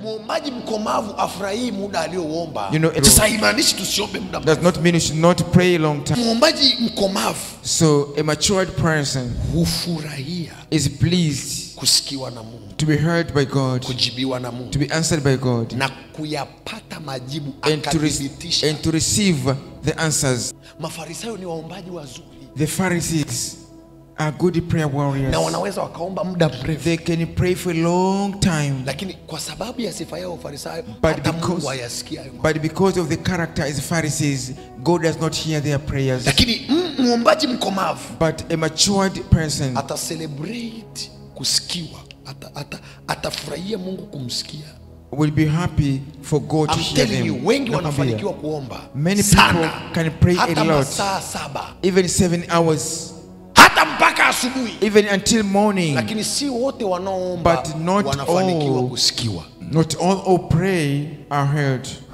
mwombaji mkomavu afurahii muda aliouomba You know, it- sasa haimaanishi tusiombe muda Does mrefu. not mean you should not pray a long time. mwombaji mkomavu So a matured person hufurahia is pleased kusikiwa na mungu to be heard by God, kujibiwa na mungu to be answered by God, na kuyapata majibu and to, re- akathibitisha and to receive the answers. mafarisayo ni waombaji wazuri The Pharisees are good prayer warriors. na wanaweza wakaomba muda mrefu They can pray for a long time, lakini kwa sababu ya sifa yao farisayo But hata because- mungu hayasikia hayo mambo. but because of the character as Pharisees, God does not hear their prayers. lakini mm, mwombaji mkomavu But a matured person ata celebrate kusikiwa ata, ata, atafurahia mungu kumsikia will be happy for God to I'm hear telling you them. wengi Nakwambia, wanafanikiwa kuomba Many sana people can pray a hata lot. masaa saba Even seven hours, hata mpaka asubuhi even until morning. lakini si wote wanaoomba But not wanafanikiwa all. kusikiwa Not all who pray are heard.